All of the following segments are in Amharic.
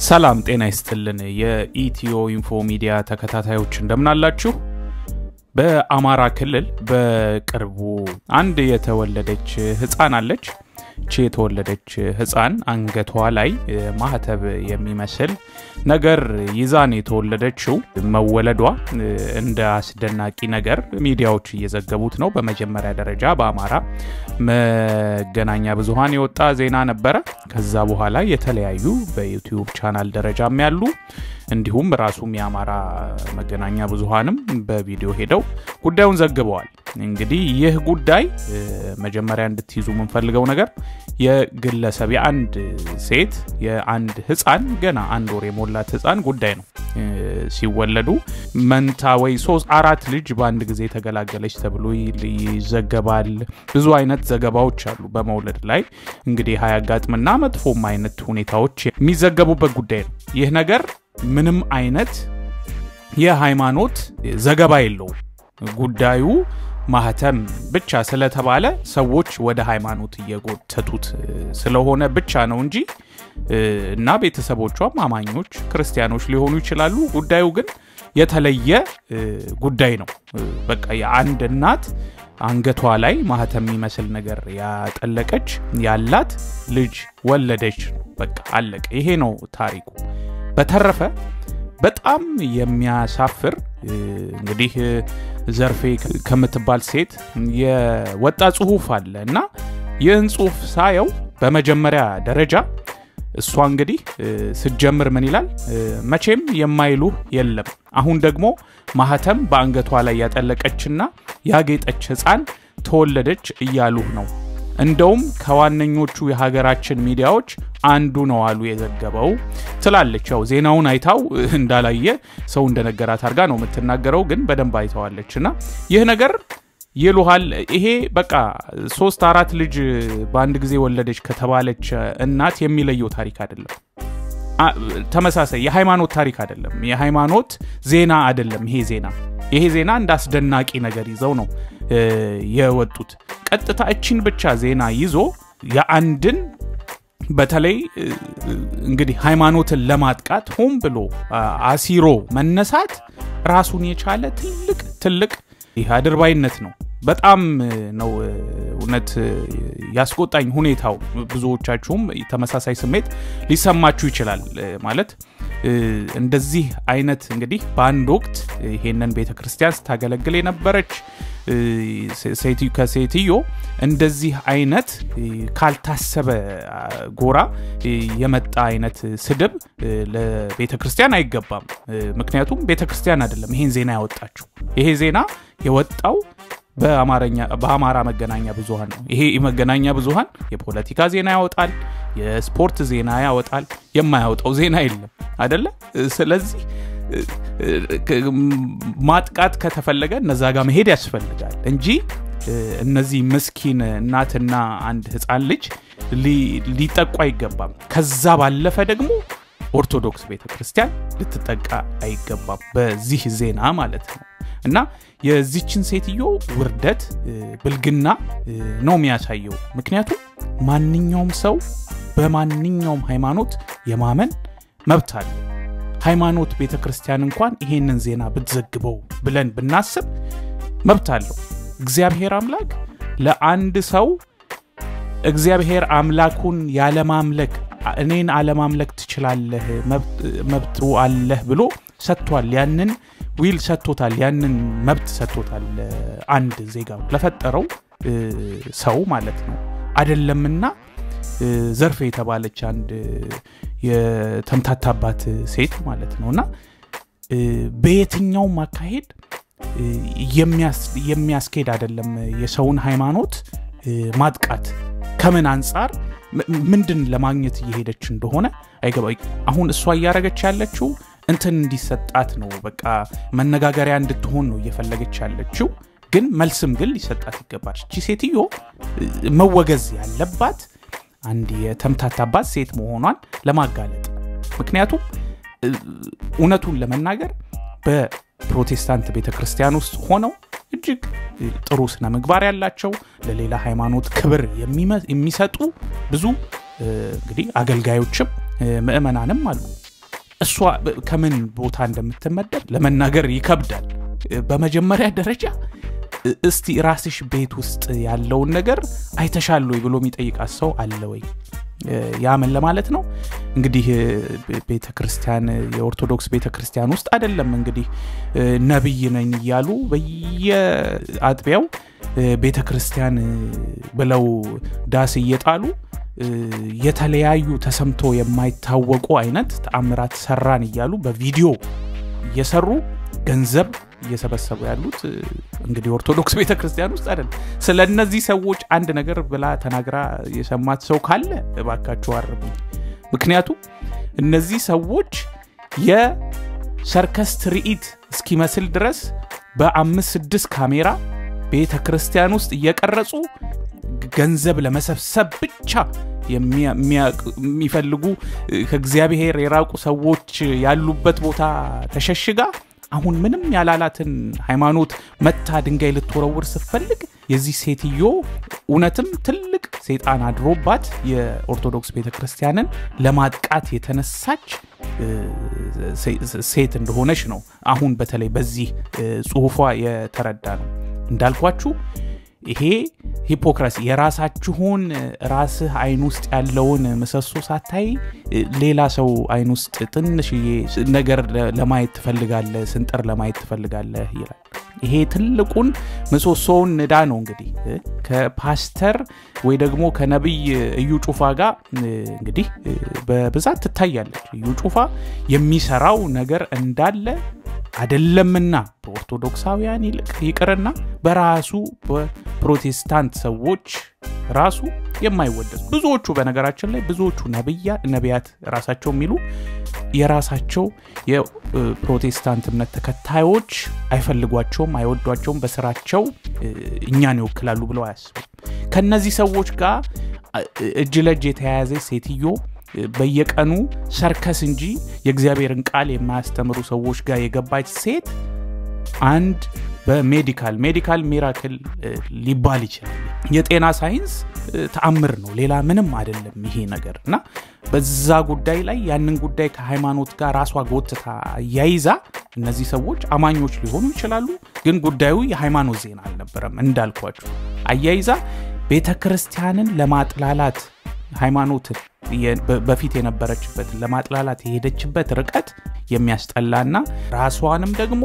ሰላም ጤና ይስጥልን። የኢትዮ ኢንፎ ሚዲያ ተከታታዮች እንደምናላችሁ። በአማራ ክልል በቅርቡ አንድ የተወለደች ህፃን አለች። ቺ የተወለደች ህፃን አንገቷ ላይ ማህተብ የሚመስል ነገር ይዛን የተወለደችው መወለዷ እንደ አስደናቂ ነገር ሚዲያዎች እየዘገቡት ነው። በመጀመሪያ ደረጃ በአማራ መገናኛ ብዙሃን የወጣ ዜና ነበረ። ከዛ በኋላ የተለያዩ በዩቲዩብ ቻናል ደረጃም ያሉ እንዲሁም ራሱም የአማራ መገናኛ ብዙሃንም በቪዲዮ ሄደው ጉዳዩን ዘግበዋል። እንግዲህ ይህ ጉዳይ መጀመሪያ እንድትይዙ የምንፈልገው ነገር የግለሰብ የአንድ ሴት የአንድ ህፃን ገና አንድ ወር የሞላት ህፃን ጉዳይ ነው። ሲወለዱ መንታ ወይ ሶስት አራት ልጅ በአንድ ጊዜ ተገላገለች ተብሎ ይዘገባል። ብዙ አይነት ዘገባዎች አሉ በመውለድ ላይ እንግዲህ ሀያጋጥምና መጥፎም አይነት ሁኔታዎች የሚዘገቡበት ጉዳይ ነው። ይህ ነገር ምንም አይነት የሃይማኖት ዘገባ የለውም። ጉዳዩ ማህተም ብቻ ስለተባለ ሰዎች ወደ ሃይማኖት እየጎተቱት ስለሆነ ብቻ ነው እንጂ እና ቤተሰቦቿም አማኞች ክርስቲያኖች ሊሆኑ ይችላሉ። ጉዳዩ ግን የተለየ ጉዳይ ነው። በቃ የአንድ እናት አንገቷ ላይ ማህተም የሚመስል ነገር ያጠለቀች ያላት ልጅ ወለደች። በቃ አለቀ። ይሄ ነው ታሪኩ። በተረፈ በጣም የሚያሳፍር እንግዲህ ዘርፌ ከምትባል ሴት የወጣ ጽሁፍ አለ እና ይህን ጽሁፍ ሳየው በመጀመሪያ ደረጃ እሷ እንግዲህ ስትጀምር ምን ይላል? መቼም የማይሉህ የለም። አሁን ደግሞ ማህተም በአንገቷ ላይ ያጠለቀችና ያጌጠች ህፃን ተወለደች እያሉህ ነው። እንደውም ከዋነኞቹ የሀገራችን ሚዲያዎች አንዱ ነው አሉ የዘገበው ትላለች። ያው ዜናውን አይታው እንዳላየ ሰው እንደነገራት አድርጋ ነው የምትናገረው፣ ግን በደንብ አይተዋለች። እና ይህ ነገር ይሉሃል። ይሄ በቃ ሶስት አራት ልጅ በአንድ ጊዜ ወለደች ከተባለች እናት የሚለየው ታሪክ አይደለም። ተመሳሳይ የሃይማኖት ታሪክ አይደለም። የሃይማኖት ዜና አይደለም። ይሄ ዜና ይሄ ዜና እንደ አስደናቂ ነገር ይዘው ነው የወጡት። ቀጥታ እችን ብቻ ዜና ይዞ የአንድን በተለይ እንግዲህ ሃይማኖትን ለማጥቃት ሆን ብሎ አሲሮ መነሳት ራሱን የቻለ ትልቅ ትልቅ ይህ አድርባይነት ነው። በጣም ነው እውነት ያስቆጣኝ ሁኔታው። ብዙዎቻችሁም ተመሳሳይ ስሜት ሊሰማችሁ ይችላል። ማለት እንደዚህ አይነት እንግዲህ በአንድ ወቅት ይሄንን ቤተ ክርስቲያን ስታገለግል የነበረች ከሴትዮ እንደዚህ አይነት ካልታሰበ ጎራ የመጣ አይነት ስድብ ለቤተ ክርስቲያን አይገባም። ምክንያቱም ቤተ ክርስቲያን አይደለም ይሄን ዜና ያወጣችው። ይሄ ዜና የወጣው በአማራ መገናኛ ብዙሃን ነው። ይሄ መገናኛ ብዙሃን የፖለቲካ ዜና ያወጣል፣ የስፖርት ዜና ያወጣል፣ የማያወጣው ዜና የለም አደለ? ስለዚህ ማጥቃት ከተፈለገ እነዛ ጋር መሄድ ያስፈልጋል እንጂ እነዚህ ምስኪን እናትና አንድ ህፃን ልጅ ሊጠቁ አይገባም። ከዛ ባለፈ ደግሞ ኦርቶዶክስ ቤተ ክርስቲያን ልትጠቃ አይገባም፣ በዚህ ዜና ማለት ነው። እና የዚችን ሴትዮ ውርደት ብልግና ነው የሚያሳየው። ምክንያቱም ማንኛውም ሰው በማንኛውም ሃይማኖት የማመን መብት አለው። ሃይማኖት ቤተ ክርስቲያን እንኳን ይሄንን ዜና ብትዘግበው ብለን ብናስብ መብት አለው። እግዚአብሔር አምላክ ለአንድ ሰው እግዚአብሔር አምላኩን ያለማምለክ እኔን አለማምለክ ትችላለህ፣ መብቱ አለህ ብሎ ሰጥቷል። ያንን ዊል ሰጥቶታል። ያንን መብት ሰጥቶታል። አንድ ዜጋ ለፈጠረው ሰው ማለት ነው። አደለምና ዘርፌ የተባለች አንድ የተምታታባት ሴት ማለት ነው እና በየትኛውም አካሄድ የሚያስኬድ አይደለም የሰውን ሃይማኖት ማጥቃት ከምን አንጻር ምንድን ለማግኘት እየሄደች እንደሆነ አይገባ አሁን እሷ እያረገች ያለችው እንትን እንዲሰጣት ነው በቃ መነጋገሪያ እንድትሆን ነው እየፈለገች ያለችው ግን መልስም ግን ሊሰጣት ይገባል እቺ ሴትዮ መወገዝ ያለባት አንድ የተምታታባት ሴት መሆኗን ለማጋለጥ ምክንያቱም እውነቱን ለመናገር በፕሮቴስታንት ቤተ ክርስቲያን ውስጥ ሆነው እጅግ ጥሩ ስነ ምግባር ያላቸው ለሌላ ሃይማኖት ክብር የሚሰጡ ብዙ እንግዲህ አገልጋዮችም ምእመናንም አሉ እሷ ከምን ቦታ እንደምትመደብ ለመናገር ይከብዳል። በመጀመሪያ ደረጃ እስቲ ራስሽ ቤት ውስጥ ያለውን ነገር አይተሻል ወይ ብሎ የሚጠይቃት ሰው አለ ወይ? ያ ምን ለማለት ነው እንግዲህ ቤተ ክርስቲያን የኦርቶዶክስ ቤተ ክርስቲያን ውስጥ አይደለም እንግዲህ ነቢይ ነኝ እያሉ በየአጥቢያው ቤተ ክርስቲያን ብለው ዳስ እየጣሉ የተለያዩ ተሰምቶ የማይታወቁ አይነት ተአምራት ሰራን እያሉ በቪዲዮ እየሰሩ ገንዘብ እየሰበሰቡ ያሉት እንግዲህ ኦርቶዶክስ ቤተ ክርስቲያን ውስጥ አይደለም። ስለ እነዚህ ሰዎች አንድ ነገር ብላ ተናግራ የሰማት ሰው ካለ እባካችሁ አርሙኝ። ምክንያቱም እነዚህ ሰዎች የሰርከስ ትርኢት እስኪመስል ድረስ በአምስት ስድስት ካሜራ ቤተ ክርስቲያን ውስጥ እየቀረጹ ገንዘብ ለመሰብሰብ ብቻ የሚፈልጉ ከእግዚአብሔር የራቁ ሰዎች ያሉበት ቦታ ተሸሽጋ አሁን ምንም ያላላትን ሃይማኖት መታ ድንጋይ ልትወረውር ስትፈልግ የዚህ ሴትዮ እውነትም ትልቅ ሴጣን አድሮባት የኦርቶዶክስ ቤተ ክርስቲያንን ለማጥቃት የተነሳች ሴት እንደሆነች ነው አሁን በተለይ በዚህ ጽሁፏ የተረዳ ነው። እንዳልኳችሁ ይሄ ሂፖክራሲ የራሳችሁን ራስህ አይን ውስጥ ያለውን ምሰሶ ሳታይ ሌላ ሰው አይን ውስጥ ትንሽዬ ነገር ለማየት ትፈልጋለህ፣ ስንጥር ለማየት ትፈልጋለህ ይላል። ይሄ ትልቁን ምሰሶውን ንዳ ነው እንግዲህ ከፓስተር ወይ ደግሞ ከነቢይ እዩ ጩፋ ጋር እንግዲህ በብዛት ትታያለች። እዩ ጩፋ የሚሰራው ነገር እንዳለ አደለምና በኦርቶዶክሳውያን ይልቅ ይቅርና በራሱ በፕሮቴስታንት ሰዎች ራሱ የማይወደሱ ብዙዎቹ በነገራችን ላይ ብዙዎቹ ነቢያት ራሳቸው የሚሉ የራሳቸው የፕሮቴስታንት እምነት ተከታዮች አይፈልጓቸውም፣ አይወዷቸውም፣ በስራቸው እኛን ይወክላሉ ብለው አያስቡም። ከነዚህ ሰዎች ጋር እጅ ለእጅ የተያያዘ ሴትዮ በየቀኑ ሰርከስ እንጂ የእግዚአብሔርን ቃል የማያስተምሩ ሰዎች ጋር የገባች ሴት አንድ በሜዲካል ሜዲካል ሚራክል ሊባል ይችላል። የጤና ሳይንስ ተአምር ነው፣ ሌላ ምንም አይደለም ይሄ ነገር እና በዛ ጉዳይ ላይ ያንን ጉዳይ ከሃይማኖት ጋር ራሷ ጎትታ አያይዛ እነዚህ ሰዎች አማኞች ሊሆኑ ይችላሉ፣ ግን ጉዳዩ የሃይማኖት ዜና አልነበረም። እንዳልኳችሁ አያይዛ ቤተ ክርስቲያንን ለማጥላላት ሃይማኖትን በፊት የነበረችበትን ለማጥላላት የሄደችበት ርቀት የሚያስጠላና ራሷንም ደግሞ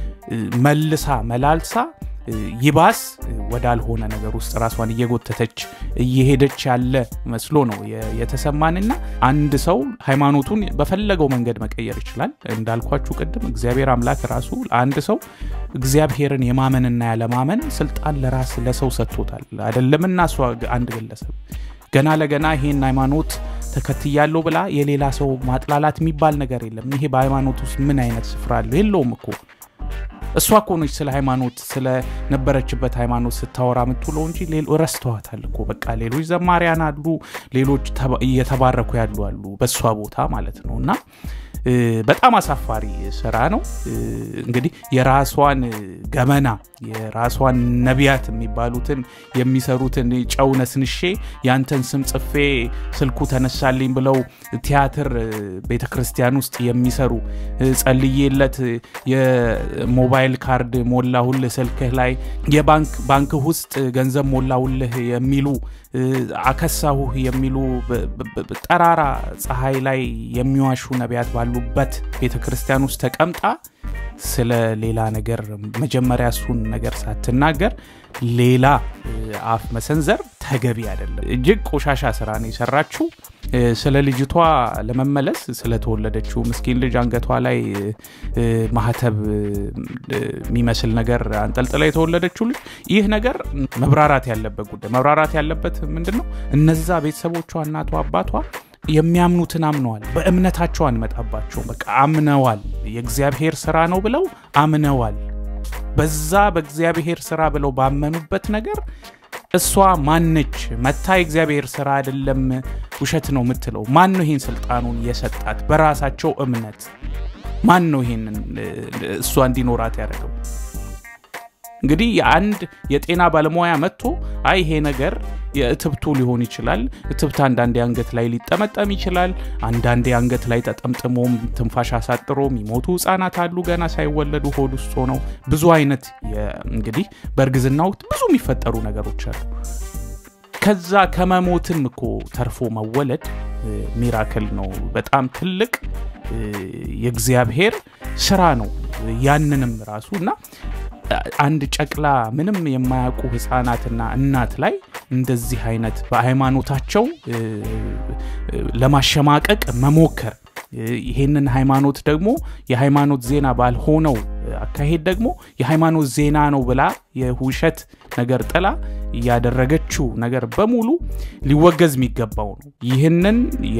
መልሳ መላልሳ ይባስ ወዳልሆነ ነገር ውስጥ ራሷን እየጎተተች እየሄደች ያለ መስሎ ነው የተሰማንና አንድ ሰው ሃይማኖቱን በፈለገው መንገድ መቀየር ይችላል። እንዳልኳችሁ ቅድም እግዚአብሔር አምላክ ራሱ ለአንድ ሰው እግዚአብሔርን የማመንና ያለማመን ስልጣን ለራስ ለሰው ሰጥቶታል። አይደለምና እሷ አንድ ግለሰብ ገና ለገና ይሄን ሃይማኖት ተከትያለሁ ብላ የሌላ ሰው ማጥላላት የሚባል ነገር የለም። ይሄ በሃይማኖት ውስጥ ምን አይነት ስፍራ አለው? የለውም እኮ እሷ እኮ ነች ስለ ሃይማኖት ስለነበረችበት ሃይማኖት ስታወራ የምትውለው እንጂ ረስተዋታል እኮ በቃ ሌሎች ዘማሪያን አሉ፣ ሌሎች እየተባረኩ ያሉ አሉ በእሷ ቦታ ማለት ነው እና በጣም አሳፋሪ ስራ ነው። እንግዲህ የራሷን ገመና የራሷን ነቢያት የሚባሉትን የሚሰሩትን ጨው ነስንሼ ያንተን ስም ጽፌ ስልኩ ተነሳልኝ ብለው ቲያትር ቤተ ክርስቲያን ውስጥ የሚሰሩ ጸልዬለት የሞባይል ካርድ ሞላሁልህ ስልክህ ላይ የባንክ ባንክህ ውስጥ ገንዘብ ሞላሁልህ የሚሉ አከሳሁህ የሚሉ ጠራራ ፀሐይ ላይ የሚዋሹ ነቢያት ባሉበት ቤተ ክርስቲያን ውስጥ ተቀምጣ ስለ ሌላ ነገር መጀመሪያ እሱን ነገር ሳትናገር ሌላ አፍ መሰንዘር ተገቢ አይደለም። እጅግ ቆሻሻ ስራ ነው የሰራችው። ስለ ልጅቷ ለመመለስ ስለተወለደችው ምስኪን ልጅ አንገቷ ላይ ማህተብ የሚመስል ነገር አንጠልጥላ የተወለደችው ልጅ ይህ ነገር መብራራት ያለበት ጉዳይ መብራራት ያለበት ምንድን ነው? እነዛ ቤተሰቦቿ እናቷ አባቷ የሚያምኑትን አምነዋል። በእምነታቸው አንመጣባቸው። በቃ አምነዋል። የእግዚአብሔር ስራ ነው ብለው አምነዋል። በዛ በእግዚአብሔር ስራ ብለው ባመኑበት ነገር እሷ ማነች መታ የእግዚአብሔር ስራ አይደለም ውሸት ነው የምትለው? ማን ነው ይህን ስልጣኑን የሰጣት? በራሳቸው እምነት ማን ነው ይህንን እሷ እንዲኖራት ያደረገው? እንግዲህ የአንድ የጤና ባለሙያ መጥቶ አይ ይሄ ነገር የእትብቱ ሊሆን ይችላል። እትብት አንዳንዴ አንገት ላይ ሊጠመጠም ይችላል። አንዳንዴ አንገት ላይ ተጠምጥሞም ትንፋሽ አሳጥሮ የሚሞቱ ህጻናት አሉ፣ ገና ሳይወለዱ ሆድ ውስጥ ሆነው። ብዙ አይነት እንግዲህ በእርግዝና ወቅት ብዙ የሚፈጠሩ ነገሮች አሉ። ከዛ ከመሞትም እኮ ተርፎ መወለድ ሚራክል ነው። በጣም ትልቅ የእግዚአብሔር ስራ ነው። ያንንም ራሱ እና አንድ ጨቅላ ምንም የማያውቁ ህፃናትና እናት ላይ እንደዚህ አይነት በሃይማኖታቸው ለማሸማቀቅ መሞከር ይሄንን ሃይማኖት ደግሞ የሃይማኖት ዜና ባልሆነው አካሄድ ደግሞ የሃይማኖት ዜና ነው ብላ የውሸት ነገር ጥላ ያደረገችው ነገር በሙሉ ሊወገዝ የሚገባው ነው። ይህንን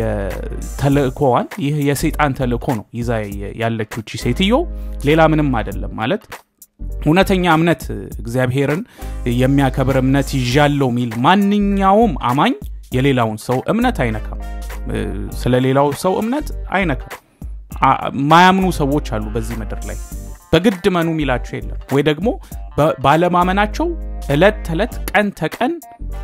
የተልእኮዋን ይህ የሰይጣን ተልእኮ ነው ይዛ ያለችው ቺ ሴትዮ ሌላ ምንም አይደለም ማለት እውነተኛ እምነት እግዚአብሔርን የሚያከብር እምነት ይዣለው የሚል ማንኛውም አማኝ የሌላውን ሰው እምነት አይነካም። ስለ ሌላው ሰው እምነት አይነካም። ማያምኑ ሰዎች አሉ በዚህ ምድር ላይ በግድ መኑ የሚላቸው የለም። ወይ ደግሞ ባለማመናቸው እለት ተዕለት ቀን ተቀን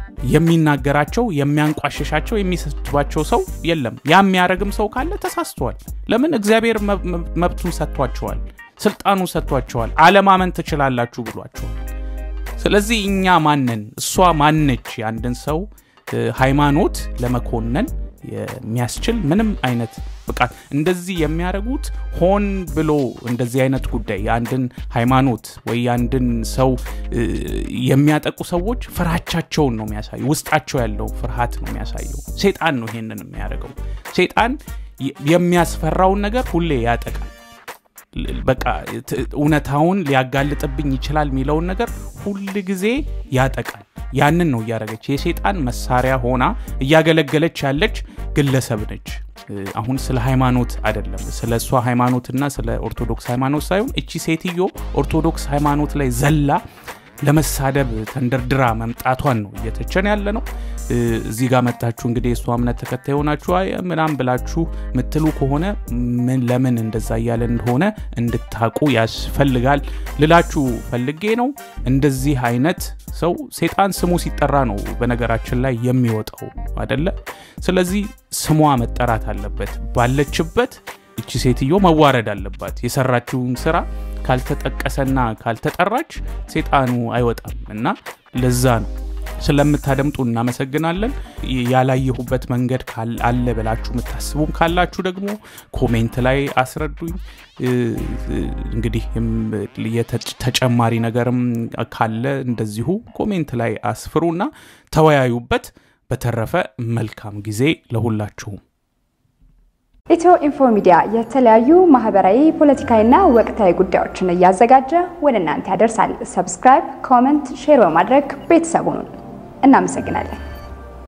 የሚናገራቸው የሚያንቋሽሻቸው የሚሰድባቸው ሰው የለም። ያ የሚያደርግም ሰው ካለ ተሳስተዋል። ለምን እግዚአብሔር መብቱን ሰጥቷቸዋል፣ ስልጣኑ ሰጥቷቸዋል። አለማመን ትችላላችሁ ብሏቸዋል። ስለዚህ እኛ ማንን እሷ ማነች የአንድን ሰው ሃይማኖት ለመኮነን የሚያስችል ምንም አይነት ብቃት እንደዚህ የሚያደርጉት ሆን ብሎ እንደዚህ አይነት ጉዳይ የአንድን ሃይማኖት ወይ የአንድን ሰው የሚያጠቁ ሰዎች ፍርሃቻቸውን ነው የሚያሳዩ ውስጣቸው ያለው ፍርሃት ነው የሚያሳየው ሴጣን ነው ይሄንን የሚያደርገው ሴጣን የሚያስፈራውን ነገር ሁሌ ያጠቃል በቃ እውነታውን ሊያጋልጥብኝ ይችላል የሚለውን ነገር ሁል ጊዜ ያጠቃል ያንን ነው እያደረገች የሴጣን መሳሪያ ሆና እያገለገለች ያለች ግለሰብ ነች አሁን ስለ ሃይማኖት አይደለም ስለ እሷ ሃይማኖትና ስለ ኦርቶዶክስ ሃይማኖት ሳይሆን እቺ ሴትዮ ኦርቶዶክስ ሃይማኖት ላይ ዘላ ለመሳደብ ተንደርድራ መምጣቷን ነው እየተቸን ያለ ነው እዚህ ጋር መጣችሁ እንግዲህ የእሷ እምነት ተከታይ ሆናችሁ ምናም ብላችሁ ምትሉ ከሆነ ምን ለምን እንደዛ እያለ እንደሆነ እንድታቁ ያስፈልጋል ልላችሁ ፈልጌ ነው እንደዚህ አይነት ሰው ሴጣን ስሙ ሲጠራ ነው በነገራችን ላይ የሚወጣው አደለ ስለዚህ ስሟ መጠራት አለበት ባለችበት እቺ ሴትዮ መዋረድ አለባት የሰራችውን ስራ ካልተጠቀሰና ካልተጠራች ሴጣኑ አይወጣም እና ለዛ ነው ስለምታደምጡ እናመሰግናለን ያላየሁበት መንገድ አለ ብላችሁ የምታስቡም ካላችሁ ደግሞ ኮሜንት ላይ አስረዱኝ እንግዲህ ተጨማሪ ነገርም ካለ እንደዚሁ ኮሜንት ላይ አስፍሩና ተወያዩበት በተረፈ መልካም ጊዜ ለሁላችሁም ኢትዮ ኢንፎ ሚዲያ የተለያዩ ማህበራዊ፣ ፖለቲካዊና ወቅታዊ ጉዳዮችን እያዘጋጀ ወደ እናንተ ያደርሳል። ሰብስክራይብ፣ ኮመንት፣ ሼር በማድረግ ቤተሰቡን እናመሰግናለን።